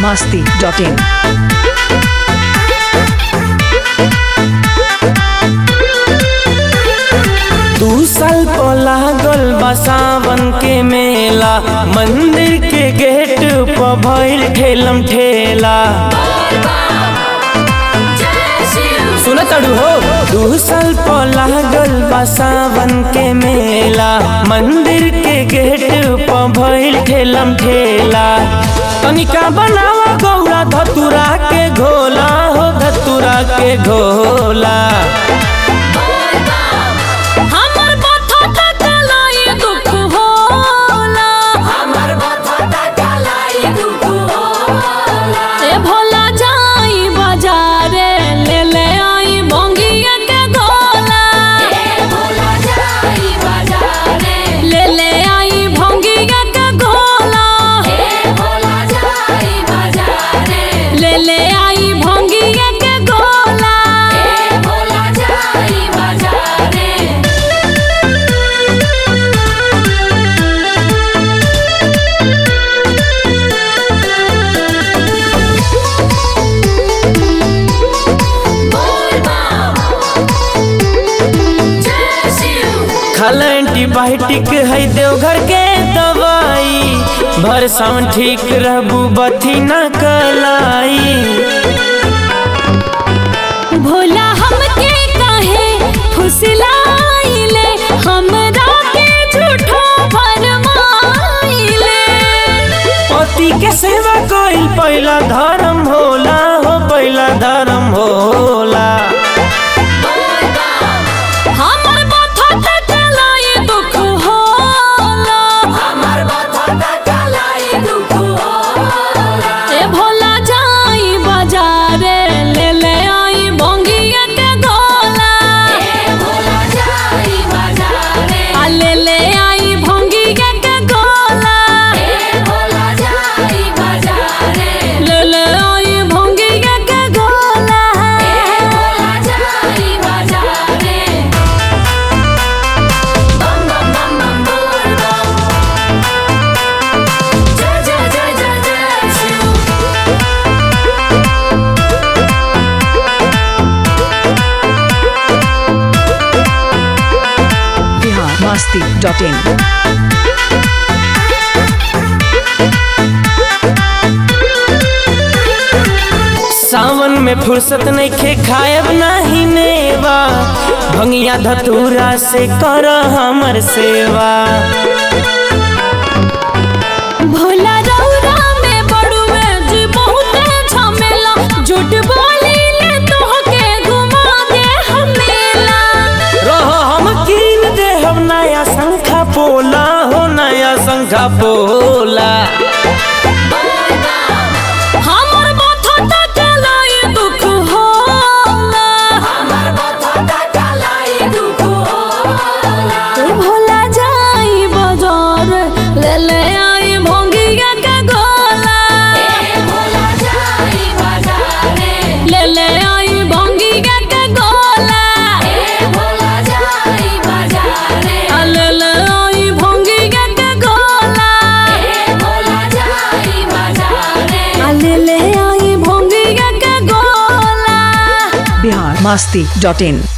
masti.in. दू साल पर लागल बा सावन के मेला मंदिर के गेट पर भइल ठेलम ठेला सुन तड़ू हो दू साल पर लागल बा सावन के मेला मंदिर के गेट पर भइल ठेलम ठेला तनिका बनावा गौरा धतुरा के घोला हो धतुरा के घोला हमर माथा टकलाई दुख होला हमर माथा टकलाई दुख होला ए भोला जाई बाजारे ले ले आई भंगिया के गोला ए भोला जाई बाजारे ले ले आई भंगिया के गोला ए भोला जाई बाजारे ले ले आई भंगिया के गोला ए भोला जाई बाजारे खाला एंटीबायोटिक है देवघर के दवाई भर सावन ठीक रहबू बथी न कलाई भोला हमके काहे फुसलाइले हमरा के झूठो फरमाइले पति के सेवा कोई पहला धर्म होला हो पहला धर्म होला हमर माथा टकलाई दुख होला हमर माथा टकलाई दुख होला ए भोला जाई बाजारे ले ले आई भंगिया के गोला ए भोला जाई बाजारे आ ले ले आई भंगिया के गोला ए भोला जाई बाजारे ले ले आई भंगिया के गोला ए भोला जाई बाजारे बम बम बम बम बोल बम जय जय जय जय जय शिव Bihar masti.in. सावन में फुर्सत नहीं खे खायब नाही मेवा भंगिया धतूरा से कर हमर सेवा भोला रौरा में बड़ुए जी बहुते झमेला झूठ बोली ले तोहके घुमा दे हमेला रहो हम कीन दे हम नया शंखा पोला हो नया शंखा पोला हमर माथा टकलाई दुख होला हमर माथा टकलाई दुख होला ए भोला जाई बाजार ले ले आई भंगिया के गोला ए भोला जाई बाजारे ले ले आई भंगिया के गोला ए भोला जाई बाजारे आ ले ले आई भंगिया के गोला ए भोला जाई बाजारे आ ले ले आई भंगिया के गोला Bihar masti.in.